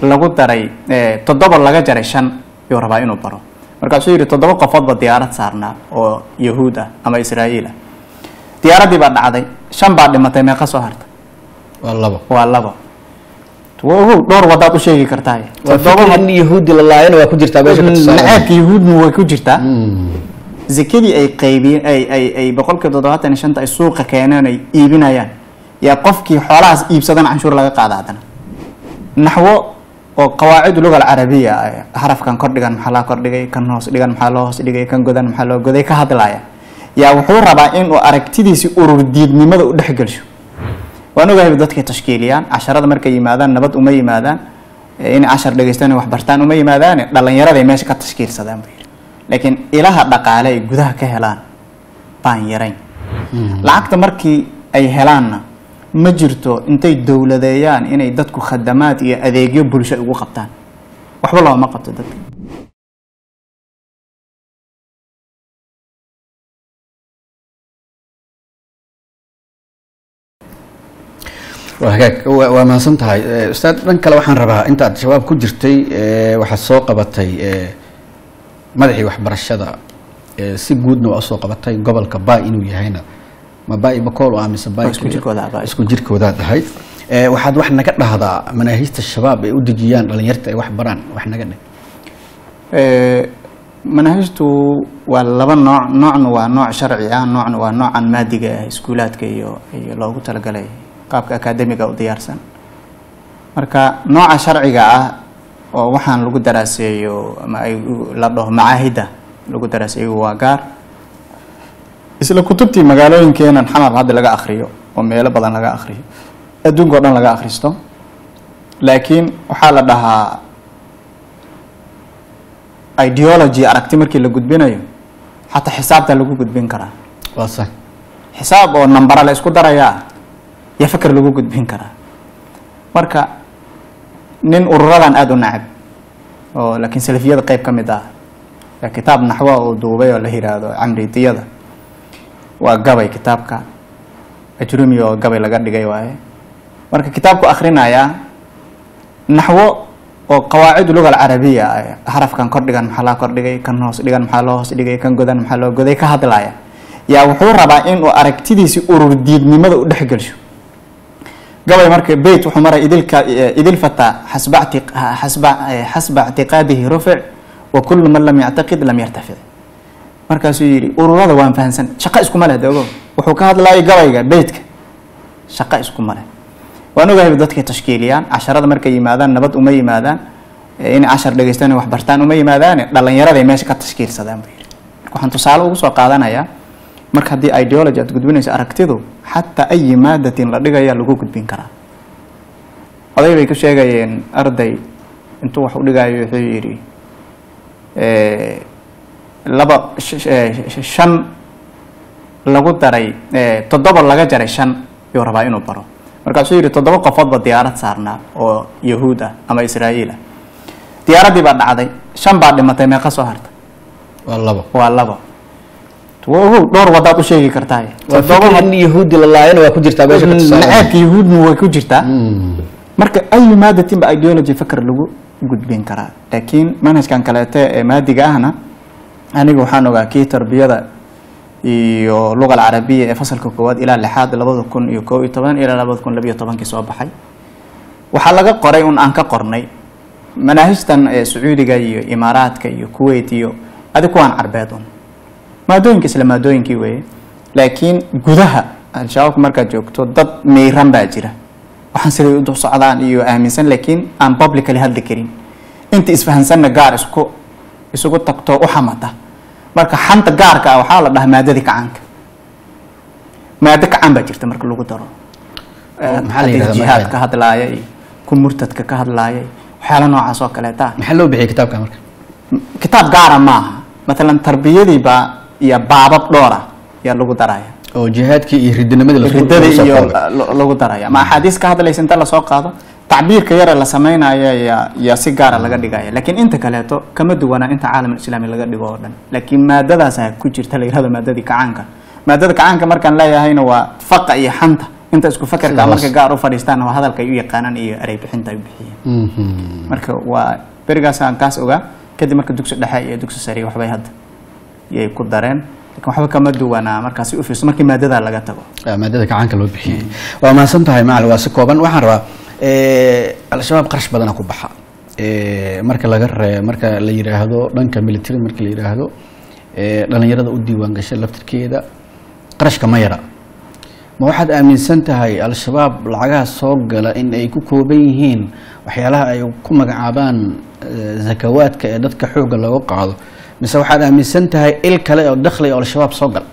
lagu daray eh, toddoba laga jaray shan yuu rabaa inuu baro markaasuu yidhi toddoba qofoodba diyaarad saarnaa oo yahuud ah ama israa'iil ah diyaaraddii baa dhacday shan baa dhimatay meeqa soo harta waa labo waa labo wogow dhowr wadaad u sheegi kartaa waa fikir in yahuudi la laayana waa ku jirtaa meesha ka tusaale naceebka yahuudna way ku jirtaa zakadii ay qaybiyeen ay ay ay boqolkiiba toddobaatan iyo shanta ay suuqa keeneen ay iibinayaan yaa qofkii xoolahaas iibsadan canshuur laga qaada haddana naxwo oo qawaacid luga alcarabiya ah, xarafkan kordhigan maxaa loo kordhigay kan hoos dhigan maxaa loo hoos dhigay kan godan maxaa loo goday ka hadlaya yaa wuxuu rabaa inuu aragtidiisi urur diidnimada u dhexgelsho waan ogahay dadkay tashkiiliyaan casharada markay yimaadaan nabad uma yimaadaan eh, inay cashar dhegeystaan wax bartaan uma yimaadaane dhallinyaraday meesha ka tashkiilsadaan buu yidhi laakiin ilaha dhaqaale ay gudaha ka helaan baan yarayn lacagta markii ay helaanna ma jirto intay dowladeeyaan inay dadku khadamaad iyo adeegyo bulsho ugu qabtaan waxba looma qabto dadka waa hagaag waa waa mahadsan tahay Eh, ustaad dhan kale waxaan rabaa intaad shabaab ku jirtay eh, waxaad soo qabatay eh, madaxii waxbarashada eh, si guudna waa usoo qabatay gobolka baa inuu yahayna ma baa bakool ah mise baa Waa isku jirkooda, baa isku jirkoodaad ahayd Eh, waxaad wax naga dhahdaa manaahijta shabaab ay u dejiyaan dhalinyarta ay wax baraan wax naga dheh Eh, manahajtu waa laba nooc noocna waa nooc sharci ah noocna waa noocan maadiga ah iskuulaadka iyo iyo loogu talagalay qaabka akaademiga u diyaarsan marka nooca sharciga ah oo waxaan lagu daraaseeyo ama ay u- la dhaho macaahida lagu daraaseeyo waa gaar isla kutubtii magaalooyinkeenan xamar hadda laga akriyo oo meelo badan laga akriyo adduunka o dhan laga akhristo laakiin waxaa la dhahaa ideology aragti markii la gudbinayo xataa xisaabta lagu gudbin karaa waa sax xisaab oo nambara la isku darayaa iyo fakar lagu gudbin karaa marka nin ururadan aada u nacab oo laakiin salafiyada qeyb ka mid ah yaa kitaab naxwa uu duubay oo la yiraahdo camridiyada waa gabay kitaabka ajrumi oo gabay laga dhigay waaye marka kitaabku akhrinayaa naxwo oo qawaacid luga alcarabiya ah xarafkan kordhigan maxaa loo kordhigay kan hoos dhigan maxaa loo hoos dhigay kan godan maxaa loo goday ka hadlaya yaa wuxuu rabaa inuu aragtidiisi urur diidnimada u dhexgelsho gabay marka beyt wuxuu maray idilka idil fata xasba icti- xasba xasba ictiqaadihi rufic wa kullu man lam yactaqid lam yartafic markaasuu yidhi ururada waan fahansan shaqo iskuma leh dogo wuxuu ka hadlayay gabayga beytka shaqo iskuma leh waan ogahay dadkay tashkiiliyaan casharada markay yimaadaan nabad uma yimaadaan eh, inay cashar dhegeystaan wax bartaan uma yimaadaane dhallinyaraday meesha ka tashkiilsadaan buu yidhi marka waxaan tusaale ugu soo qaadanayaa marka haddii ideology aad gudbinayso aragtidu xataa ayi maadatin la dhigaya lagu gudbin karaa oday bay ku sheegayeen arday intuu wax u dhigayo wuxuu yidhi eh, laba sh- sh- eh, sh- shan lagu daray eh, toddoba laga jaray shan yuu rabaa inuu baro markaasuu yidhi toddoba qofoodba diyaarad saarnaa oo yahuud ah ama israa'iil ah diyaaraddii baa dhacday shan baa dhimatay meeqa soo harta waa labo waa labo wogow dhowr wadaad u sheegi kartaa waa fikir in yahuudi la laayana waa ku jirtaa meesha ka tusaale naceebka yahuudna way ku jirtaa marka ayu maadatin ba ideology fakar lagu gudbin karaa laakiin manhajkan kaleete ee maadiga ahna aniga waxaan ogaa kii tarbiyada iyo luga alcarabiya ee fasalka koowaad ilaa lixaad labada kun iyo koo iyo toban ilaa labada kun labiyo tobankii soo baxay waxaa laga qoray un aan ka qornay manaahijtan ee sacuudiga iyo imaaraadka iyo kuwait iyo adi kuwaan carbeed un maadooyinka isla maadooyinkii weeye laakiin gudaha al-shabaabka markaad joogto dad meyran baa jira waxaan siday u socdaan iyo aaminsan laakiin aan publicly hadli karin inta isfahansanna gaar isku isugu tagto u xamata marka xanta gaarka ah waxaa la dhahaa maadadii kacaanka maado kacaan baa jirta marka lagu daro Oo, maxaa la Hadii yidhahdaa jihaad magaceeda? ka hadlaaya iyo ku murtadka ka hadlaaya waxyaala noocaas oo kaleeta ah maxaa loo bixiyay kitaabka marka kitaab gaara maaha matalan tarbiyadiiba iyo baabab dhowra yaa lagu daraya oo jihaadkii iyo ridinimadii la ridada iyo lo- lagu daraya ma axaadiis ka hadlaysa inta lasoo qaado tacbiirka yare la sameynaya yaa yaa si gaara laga dhigaya laakiin inta kaleeto kama duwanaa inta caalam islaami laga dhigo oo dhan laakiin maadadaasa ku jirta la yirahdo maadadii kacaanka maadada kacaanka markaan leeyahayna waa faqa iyo xanta inta isku fakarka Sida markay hoos. gaar u fadhiistaan waa hadalka ay u yaqaanaan iyo erey bixinta ay u bixiyeen Mhm. marka waa berigaasaan kaas ogaa kadib marka dugsi dhexe iyo dugsi sare waxbay hadda yay ku dareen lakin waxba kama duwanaa markaasi u fiirso markii maadada laga tago Ah, maadada gacanka loo bixiyey waa mahadsan tahay macalin waa si kooban waxaan rabaa eh, al-shabaab qarash badana ku baxa Eh, marka laga ree marka la yidhaahdo dhanka military marka la yidhaahdo eh, dhalinyarada u diiwaan gashay laftirkeeda qarashka ma yara ma waxaad aaminsan tahay al-shabaab lacagaha soo gala in ay ku kooban yihiin waxyaalaha ay ku magacaabaan eh, zakawaadka ee dadka xoogga looga qaado mise waxaad aaminsan tahay il kale oo dakhli oo al-shabaab soo gala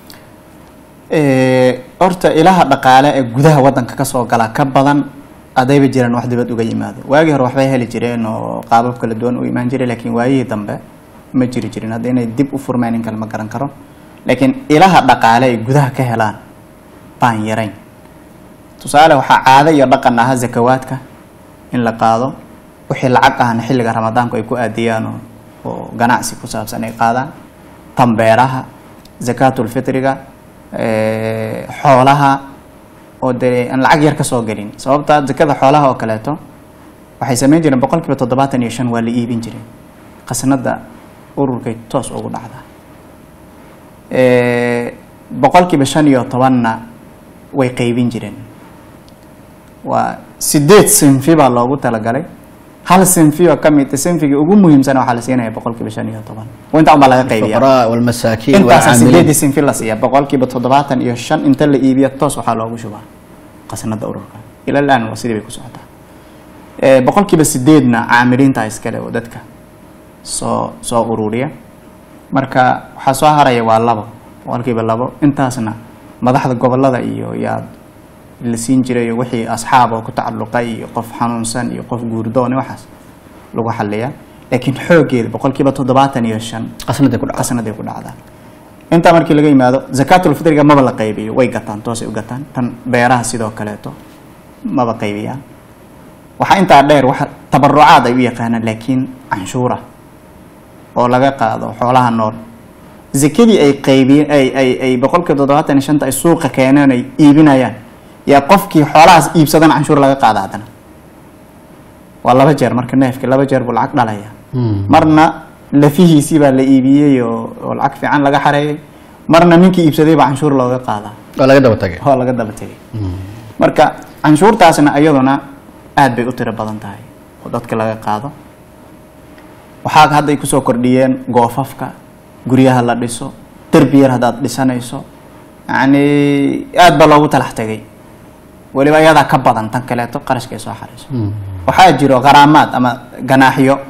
Eh, horta ilaha dhaqaale ee gudaha wadanka kasoo gala ka badan adayba jiraan wax dibad uga yimaado waagii hore waxbay heli jireen oo qaabab kala duwan u imaan jiray laakiin waayihii dambe ma jiri jirin hadda inay dib u furmeen in kale ma garan karo laakiin ilaha dhaqaale ay gudaha ka helaan baan yarayn tusaale waxaa caado iyo dhaqan ahaa zakawaadka in la qaado wixii lacag ahna xilliga ramadaanku ay ku aadiyaan oo- oo ganacsi ku saabsan ay qaadaan tambeeraha zakaatulfitriga eh, xoolaha oo dee aan lacag yar ka soo gelin sababta zakada xoolaha oo kaleeto waxay samayn jireen boqol kiiba toddobaatan iyo shan waa la iibin jireen qasnada ururkay toos ugu dhacdaa Eh, boqol kiiba shan iyo tobanna way qeybin jireen waa sideed sinfi baa loogu talagalay hal sinfi oo ka mid sinfigii ugu muhiimsan waxaa la siinaya boqol kiiba shan iyo toban inta unbaa laga qaybiya الفقراء والمساكين intaasaa sideedii والعاملين sinfi la siiya boqol kiiba toddobaatan iyo shan inta la iibiya toos waxaa loogu shubaa qasnada ururka ila laan waa sidii bay ku socotaa Eh, boqol kiiba sideedna caamiliinta iskale oo dadka soo soo ururiya marka waxaa soo haraya waa labo boqol kiiba labo intaasna madaxda gobolada iyo yaa la siin jiray wixii asxaab oo ku tacalluqay iyo qof xanuunsan iyo qof guurdoon iyo waxaas lagu xaliyaa laakiin xoogeeda boqol kiiba toddobaatan iyo shan قسنة كل عام qasnaday ku dhacdaa intaa markii laga yimaado zakaatulfitriga maba la qaybiyo way gataan toosay u gataan tan beeraha sidoo kaleeto maba qaybiyaan waxaa intaa dheer waxa tabarucaad ay u yaqaanaan laakiin canshuura oo laga qaado xoolaha nool zakadii ay qaybi ay ay ay boqolkiiba toddobaatan iyo shanta ay suuqa keeneen ay iibinayaan yaa qofkii xoolahaas iibsadan canshuur laga qaada haddana waa laba jeer marka neefki laba jeer buu lacag dhalaya marna lafihiisii baa la iibiyey oo oo lacag fiican laga xareeyay marna ninkii iibsaday baa canshuur looga qaadaa ولا قدر وتجي oo laga daba tegay marka canshuurtaasna iyaduna aad bay u tiro badan tahay oo dadka laga qaado waxaa hadda ay kusoo kordhiyeen goofafka guryaha la dhiso derbi yar haddaad dhisanayso yacni aad baa loogu talax tegay weliba iyadaa ka badan tan kaleeto qarashka ay soo xarayso waxaa jiro qaraamaad ama ganaaxyo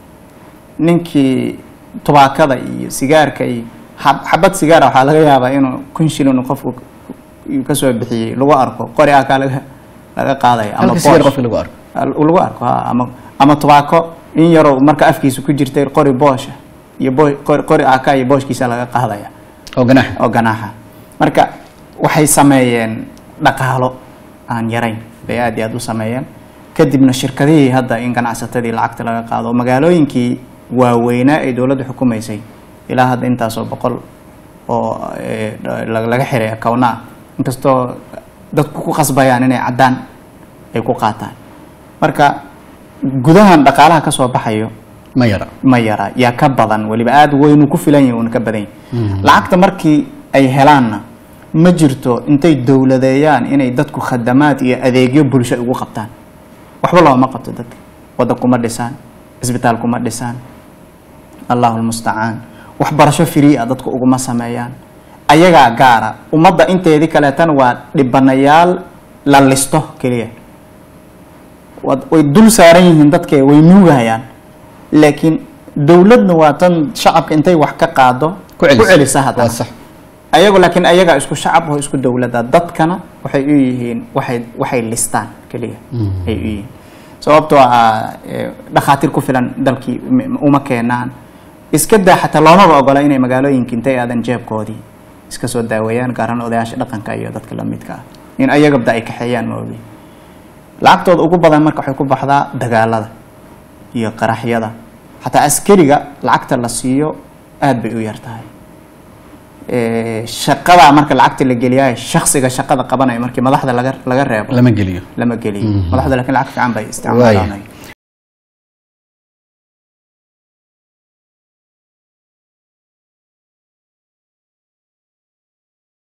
ninkii tubaakada iyo sigaarka iyo xab- xabad sigaara waxaa laga yaabaa inuu kun shilin uu qofku uu kasoo bixiyey lagu arko qori ah kaa laga laga qaadaya ama هل كسير boosh. قف اللي قارب Al- lagu arko ha ama ama tubaako in yaroo marka afkiisa ku jirtay qori boosha iyo bo- qori qori aka iyo booshkiisa laga qaadaya أو جناح oo ganaaxa marka waxay sameeyeen dhaqaalo aan yarayn bay aad iyo aad u sameeyeen kadibna shirkadihii hadda in ganacsatadii lacagta laga qaado oo magaalooyinkii waaweynaa ee dowladda xukumaysay ilaa hadda intaasoo boqol oo eh, la- laga xiray akowna inkastoo dadku ku qasbayaan inay caddaan ay ku qaataan marka gudahan dhaqaalaha ka soo baxayo ما يرى ma yara yaa ka badan weliba aada weynuu ku filan yahay uuna ka badan yahay lacagta markii ay helaanna ma jirto intay dowladeeyaan inay dadku khadamaad iyo adeegyo bulsho ugu qabtaan waxba looma qabto dadka wadda kuma dhisaan isbitaal kuma dhisaan allahu lmustacaan waxbarasho free ah dadku uguma sameeyaan ayagaa gaara ummadda inteedii kaleetana waa dhibanayaal la listo keliya wad- way dul saaran yihiin dadke way nuugayaan laakiin dowladna waa tan shacabka intay wax ka qaado ku celisa. celisa haddana waa sax ayagu laakiin ayagaa isku shacab oo isku dowlada dadkana waxay u yihiin waxay waxay listaan keliya ay u yihiin sababtoo ah eh, dhakhaatiir ku filan dalkii m- uma keenaan iska daa xataa loomaba ogola inay magaalooyinka intay aadan jeebkoodii iska soo daaweeyaan gaar ahaan odayaasha dhaqanka iyo dadka la midka ah in ayagabda ay kaxeeyaan moobi lacagtooda ugu badan marka waxay ku baxdaa dagaalada iyo qaraxyada xataa askariga lacagta la siiyo aad bay u yar tahay Eh, shaqada marka lacagta la geliyahay shaksiga shaqada qabanayo markii madaxda laga laga reebo lama geliyo lama geliyo Mhm. madaxda laakiin lacag fiican bay waaya isticmaalaan